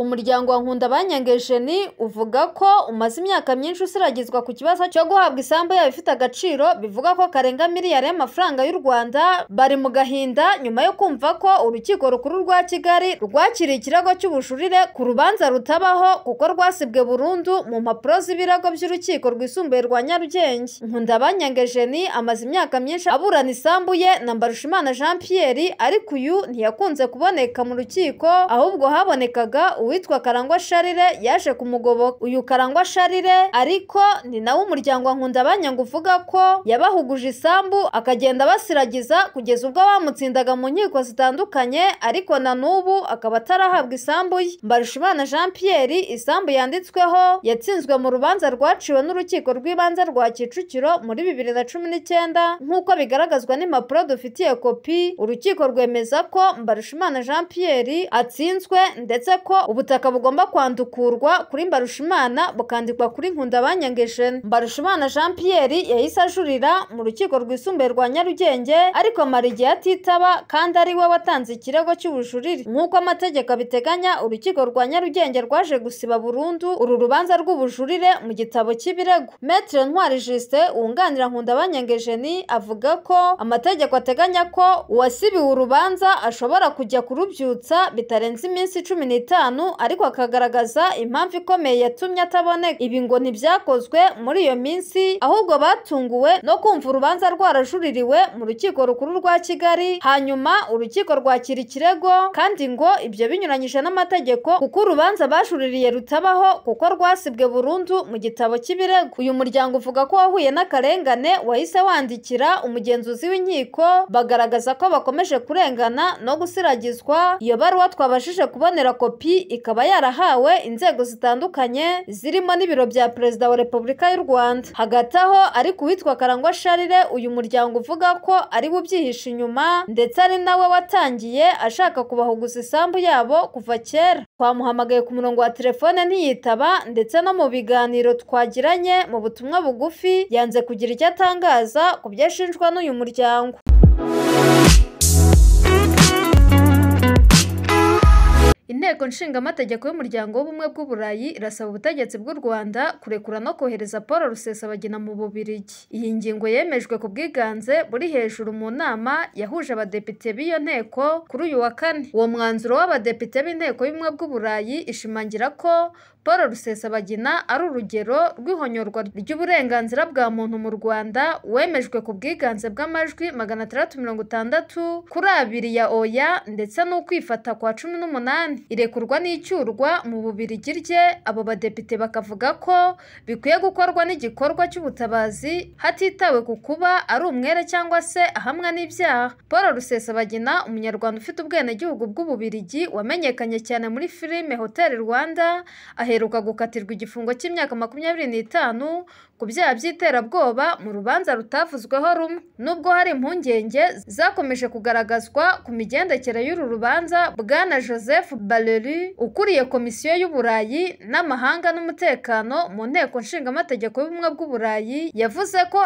muryango wa Nkundabanyenge Eugenie uvuga ko umaze imyaka myinshi usiragizwa ku kibazo cyo guhabwa isambu yabo ifite agaciro bivuga ko karenga miliyari y'amafaranga y'u Rwanda bari mu gahinda nyuma yo kumva ko urukiko rukuru rwa Kigali rwakiriye ikirego cy'ubujurire ku rubanza rutabaho kuko rwasibwe burundu mu mpapuro z'ibirego by'urukiko rwisumbuye rwa Nyarugenge Nkundabanyenge Eugenie amaze imyaka myinshi aburana isambu ye na Mbarushimana Jean Pierre ariko uyu ntiyakunze kuboneka mu rukiko ahubwo habonekaga uwitwa Karangwa Sharire yaje kumugoboka uyu Karangwa Sharire ariko ni nawe umuryango wa Nkundabanyanga uvuga ko yabahuguje isambu akagenda abasiragiza kugeza ubwo bamutsindaga mu nkiko zitandukanye ariko na n'ubu akaba atarahabwa isambu ye Mbarushimana Jean Pierre isambu yanditsweho yatsinzwe mu rubanza rwaciwe n'urukiko rw'ibanze rwa Kicukiro muri bibiri na cumi n'icyenda nk'uko bigaragazwa n'impapuro dufitiye kopi urukiko rwemeza ko Mbarushimana Jean Pierre atsinzwe ndetse ko ubutaka bugomba kwandukurwa kuri Mbarushimana bukandikwa kuri Nkundabanyangejene Mbarushimana Jean Pierre yahise ajurira mu rukiko rwisumbuye rwa Nyarugenge ariko amara igihe atitaba kandi ari we watanze ikirego cy'ubujurire nk'uko amategeko abiteganya urukiko rwa Nyarugenge rwaje gusiba burundu uru rubanza rw'ubujurire mu gitabo cy'ibirego Maître Ntwari Justin wunganira Nkundabanyangejene avuga ko amategeko ateganya ko uwasibiwe urubanza ashobora kujya kurubyutsa bitarenze iminsi cumi n'itanu ariko akagaragaza impamvu ikomeye yatumye ataboneka ibi ngo ntibyakozwe muri iyo minsi ahubwo batunguwe no kumva urubanza rwarajuririwe mu rukiko rukuru rwa Kigali hanyuma urukiko rwakira ikirego kandi ngo ibyo binyuranyije n'amategeko kuko urubanza bajuririye rutabaho kuko rwasibwe burundu mu gitabo cy'ibirego uyu muryango uvuga ko wahuye n'akarengane wahise wandikira umugenzuzi w'inkiko bagaragaza ko bakomeje kurengana no gusiragizwa iyo baruwa twabashije kubonera kopi ikaba yarahawe inzego zitandukanye zirimo n'ibiro bya perezida wa repubulika y'u rwanda hagati aho ariko uwitwa karangwa sharire uyu muryango uvuga ko ari we ubyihishe inyuma ndetse ari nawe watangiye ashaka kubahuguza isambu yabo kuva kera twamuhamagaye ku murongo wa telefone ntiyitaba ndetse no mu biganiro twagiranye mu butumwa bugufi yanze kugira icyo atangaza ku byo ashinjwa n'uyu muryango inteko nshingamategeko y'umuryango w'ubumwe bw'uburayi irasaba ubutegetsi bw'u rwanda kurekura no kohereza paul rusesabagina mu bubirigi iyi ngingo yemejwe ku bwiganze buri hejuru mu nama yahuje abadepite b'iyo nteko kuri uyu wa kane uwo mwanzuro w'abadepite b'inteko y'ubumwe bw'uburayi ishimangira ko paul rusesabagina ari urugero rw'ihonyorwa ry'uburenganzira bwa muntu mu rwanda wemejwe ku bwiganze bw'amajwi magana atandatu mirongo itandatu kuri abiri ya oya ndetse n'ukwifata kwa cumi n'umunani irekurwa n'icyurwa mu bubirigi rye abo badepite bakavuga ko bikwiye gukorwa n'igikorwa cy'ubutabazi hatitawe ku kuba ari umwere cyangwa se ahamwa n'ibyaha paul rusesabagina umunyarwanda ufite ubwenegihugu bw'ububirigi wamenyekanye cyane muri filime hotel rwanda aheruka gukatirwa igifungo cy'imyaka makumyabiri n'itanu ku byaha by'iterabwoba mu rubanza rutavuzweho rumwe nubwo hari impungenge zakomeje kugaragazwa ku migendekere y'uru rubanza bwana joseph bareri ukuriye komisiyo y'uburayi n'amahanga n'umutekano mu nteko nshingamategeko y'ubumwe bw'uburayi yavuze ko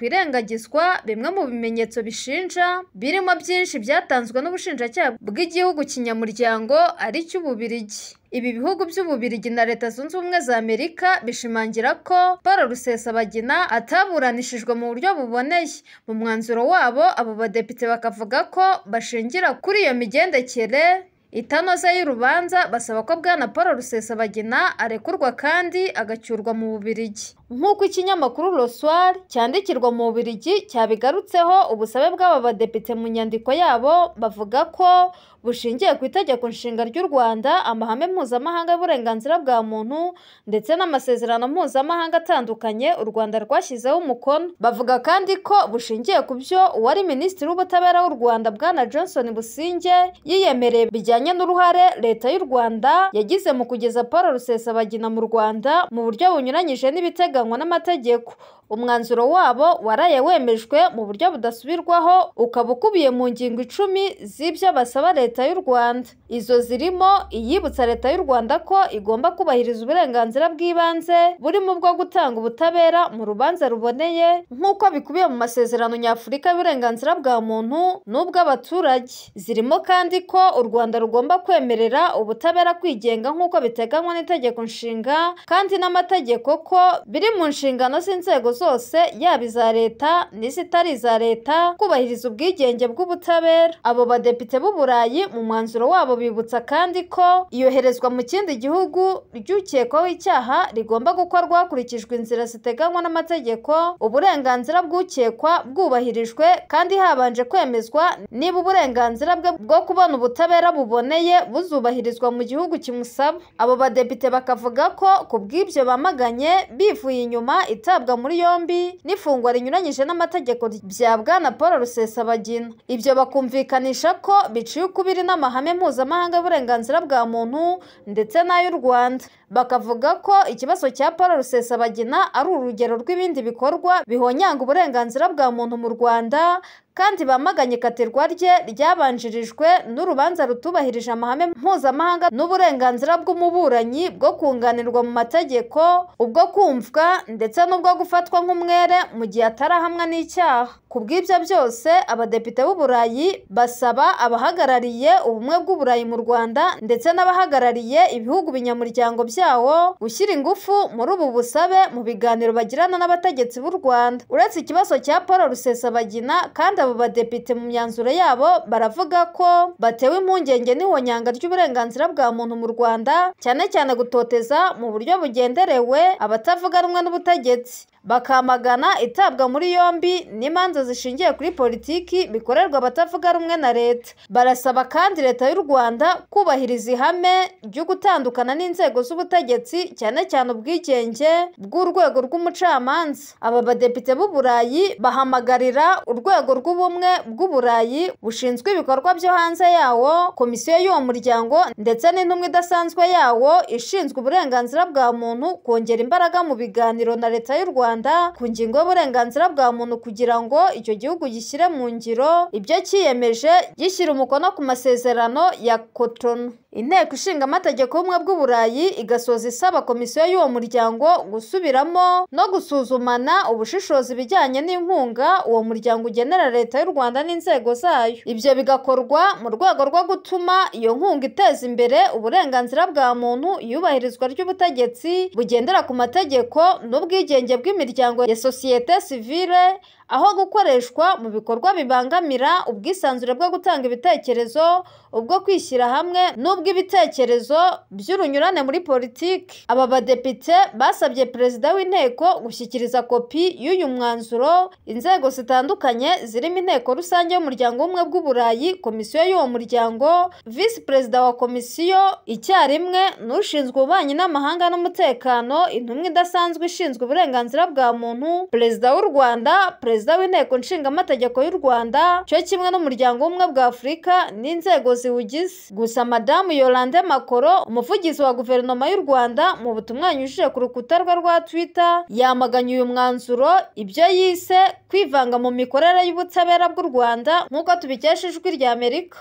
hatakwirengagizwa bimwe mu bimenyetso bishinja birimo byinshi byatanzwe n'ubushinjacyaha bw'igihugu kinyamuryango ari cy'ububirigi ibi bihugu by'ububirigi na leta zunze ubumwe za amerika bishimangira ko paul rusesabagina ataburanishijwe mu buryo buboneye mu mwanzuro wabo abo badepite bakavuga ko bashingira kuri iyo migendekere itanoze y'urubanza basaba ko bwana paul rusesabagina arekurwa kandi agacyurwa mu bubirigi nk'uko ikinyamakuru roswari cyandikirwa mu bubirigi cyabigarutseho ubusabe bw'aba badepite mu nyandiko yabo bavuga ko bushingiye ku itegeko nshinga ry'u rwanda amahame mpuzamahanga y'uburenganzira bwa muntu ndetse n'amasezerano mpuzamahanga atandukanye u rwanda rwashyizeho umukono bavuga kandi ko bushingiye ku byo uwari minisitiri w'ubutabera w'u rwanda bwana johnson businge yiyemereye bijyanye n'uruhare leta y'u rwanda yagize mu kugeza paul rusesabagina mu rwanda mu buryo bunyuranyije n'ibiteganywa n'amategeko umwanzuro wabo waraye wemejwe mu buryo budasubirwaho ukaba ukubiye mu ngingo icumi z'ibyo basaba leta y'u Rwanda izo zirimo iyibutsa leta y'u Rwanda ko igomba kubahiriza uburenganzira bw'ibanze burimo ubwo gutanga ubutabera mu rubanza ruboneye nk'uko bikubiye mu masezerano nyafurika y'uburenganzira bwa muntu n'ubw'abaturage zirimo kandi ko u Rwanda rugomba kwemerera ubutabera kwigenga nk'uko biteganywa n'itegeko nshinga kandi n'amategeko ko biri mu nshingano z'inzego zose yaba iza leta n'izitari iza leta kubahiriza ubwigenge bw'ubutabera abo badepite b'u Burayi mu mwanzuro wabo bibutsa kandi ko iyoherezwa mu kindi gihugu ry'ukekwaho icyaha rigomba gukorwa hakurikijwe inzira ziteganywa n'amategeko uburenganzira bw'ukekwa bwubahirijwe kandi habanje kwemezwa niba uburenganzira bwe bwo kubona ubutabera buboneye buzubahirizwa mu gihugu kimusaba abo badepite bakavuga ko ku bw'ibyo bamaganye bivuye inyuma itabwa muri yombi n'ifungwa rinyuranyije n'amategeko bya bwana Paul Rusesabagina ibyo bakumvikanisha ko biciye ukubiri n'amahame mpuzamahanga y'uburenganzira bwa muntu ndetse n'ay'u Rwanda bakavuga ko ikibazo cya Paul Rusesabagina ari urugero rw'ibindi bikorwa bihonyanga uburenganzira bwa muntu mu Rwanda kandi bamaganye ikatirwa rye ryabanjirijwe n'urubanza rutubahirije amahame mpuzamahanga n'uburenganzira bw'umuburanyi bwo kunganirwa mu mategeko ubwo kumvwa ndetse n'ubwo gufatwa nk'umwere mu gihe atarahamwa n'icyaha ku bw'ibyo byose abadepite b'u Burayi basaba abahagarariye ubumwe bw'u Burayi mu Rwanda ndetse n'abahagarariye ibihugu binyamuryango byawo gushyira ingufu muri ubu busabe mu biganiro bagirana n'abategetsi b'u Rwanda uretse ikibazo cya Paul Rusesabagina kandi abo badepite mu myanzuro yabo baravuga ko batewe impungenge n'ihonyanga ry'uburenganzira bwa muntu mu Rwanda cyane cyane gutoteza mu buryo bugenderewe abatavuga rumwe n'ubutegetsi bakamagana itabwa muri yombi n'imanza zishingiye kuri politiki bikorerwa abatavuga rumwe na leta barasaba kandi leta y'u Rwanda kubahiriza ihame ryo gutandukana n'inzego z'ubutegetsi cyane cyane ubwigenge bw'urwego rw'umucamanza aba badepite b'u Burayi bahamagarira urwego rw'ubumwe bw'u Burayi bushinzwe ibikorwa byo hanze yawo komisiyo y'uwo muryango ndetse n'intumwa idasanzwe yawo ishinzwe uburenganzira bwa muntu kongera imbaraga mu biganiro na leta y'u Rwanda ku ngingo y'uburenganzira bwa muntu kugira ngo icyo gihugu gishyire mu ngiro ibyo cyiyemeje gishyira umukono ku masezerano ya Cotonou inteko ishinga amategeko y'ubumwe bw'u Burayi igasoza isaba komisiyo y'uwo muryango gusubiramo no gusuzumana ubushishozi bijyanye n'inkunga uwo muryango ugenera leta y'u Rwanda n'inzego zayo ibyo bigakorwa mu rwego rwo gutuma iyo nkunga iteza imbere uburenganzira bwa muntu iyubahirizwa ry'ubutegetsi bugendera ku mategeko n'ubwigenge bw'imiryango ya sosiyete sivile aho gukoreshwa mu bikorwa bibangamira ubwisanzure bwo gutanga ibitekerezo ubwo kwishyira hamwe n'ubw'ibitekerezo by'urunyurane muri politiki aba badepite basabye perezida w'inteko gushyikiriza kopi y'uyu mwanzuro inzego zitandukanye zirimo inteko rusange y'umuryango w'ubumwe bw'u Burayi komisiyo y'uwo muryango visi perezida wa komisiyo icyarimwe n'ushinzwe ububanyi n'amahanga n'umutekano intumwa idasanzwe ishinzwe uburenganzira bwa muntu perezida w'u Rwanda perezida w'inteko nshingamategeko y'u Rwanda cyo kimwe n'umuryango w'ubumwe bwa Afurika n'inzego ziwugize gusa madamu Yolande Makoro umuvugizi wa guverinoma y'u Rwanda mu butumwa yanyujije ku rukuta rwe rwa Twitter yamaganye uyu mwanzuro ibyo yise kwivanga mu mikorere y'ubutabera bw'u Rwanda nk'uko tubikesha ijwi rya Amerika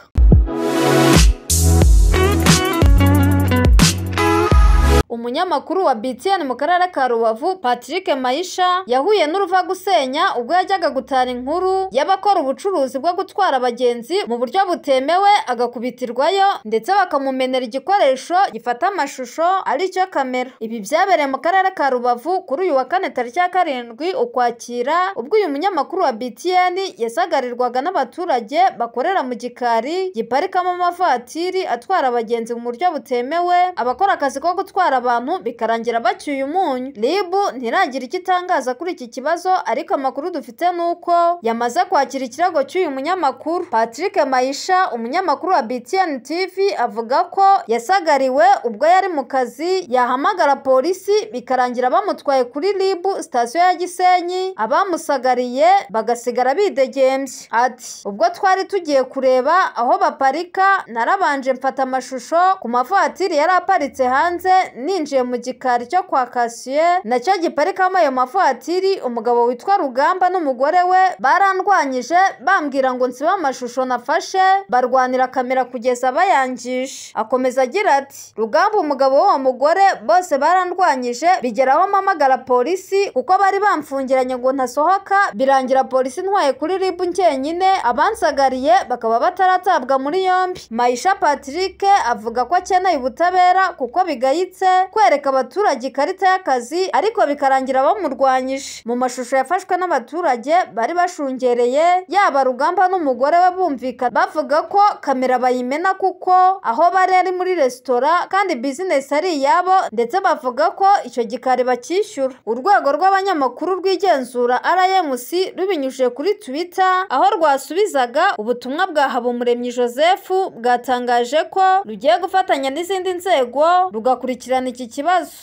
umunyamakuru wa BTN mu karere ka Rubavu Patrick Maisha yahuye n'uruva gusenya ubwo yajyaga gutara inkuru y'abakora ubucuruzi bwo gutwara abagenzi mu buryo butemewe agakubitirwayo ndetse bakamumenera igikoresho gifata amashusho aricyo kamera ibi byabereye mu karere ka Rubavu kuri uyu wa kane tariki ya karindwi ukwakira ubwo uyu munyamakuru wa BTN yasagarirwaga n'abaturage bakorera mu gikari giparikamo amavatiri atwara abagenzi mu buryo butemewe abakora akazi ko gutwara abantu bikarangira bacyuye umunyu RIB ntiragira icyo itangaza kuri iki kibazo ariko amakuru dufite ni uko yamaze kwakira ikirego cy'uyu munyamakuru Patrick Maisha umunyamakuru wa BTN TV avuga ko yasagariwe ubwo yari mu kazi yahamagara polisi bikarangira bamutwaye kuri RIB sitasiyo ya Gisenyi abamusagariye bagasigara bidegembye ati ubwo twari tugiye kureba aho baparika narabanje mfata amashusho ku mavatiri yari aparitse hanze ni binjiye mu gikari cyo kwa kasiye nacyo giparikamo ayo mavatiri umugabo witwa rugamba n'umugore we barandwanyije bambwira ngo nsibe amashusho nafashe barwanira kamera kugeza bayangije akomeza agira ati rugamba umugabo w'uwo mugore bose barandwanyije bigeraho mpamagara polisi kuko bari bamfungiranye ngo ntasohoka birangira polisi ntwaye kuri ribu njyenyine abansagariye bakaba bataratabwa muri yombi mayisha patrick avuga ko akeneye ubutabera kuko bigayitse kwereka abaturage ikarita y'akazi ariko bikarangira bamurwanyije mu mashusho yafashwe n'abaturage bari bashungereye yaba rugamba n'umugore we bumvikana bavuga ko kamera bayimena kuko aho bari ari muri resitora kandi bizinesi ari iyabo ndetse bavuga ko icyo gikari bakishyura urwego rw'abanyamakuru rw'igenzura rmc rubinyujije kuri twitter aho rwasubizaga ubutumwa bwa habumuremyi joseph bwatangaje ko rugiye gufatanya n'izindi nzego rugakurikirana iki kibazo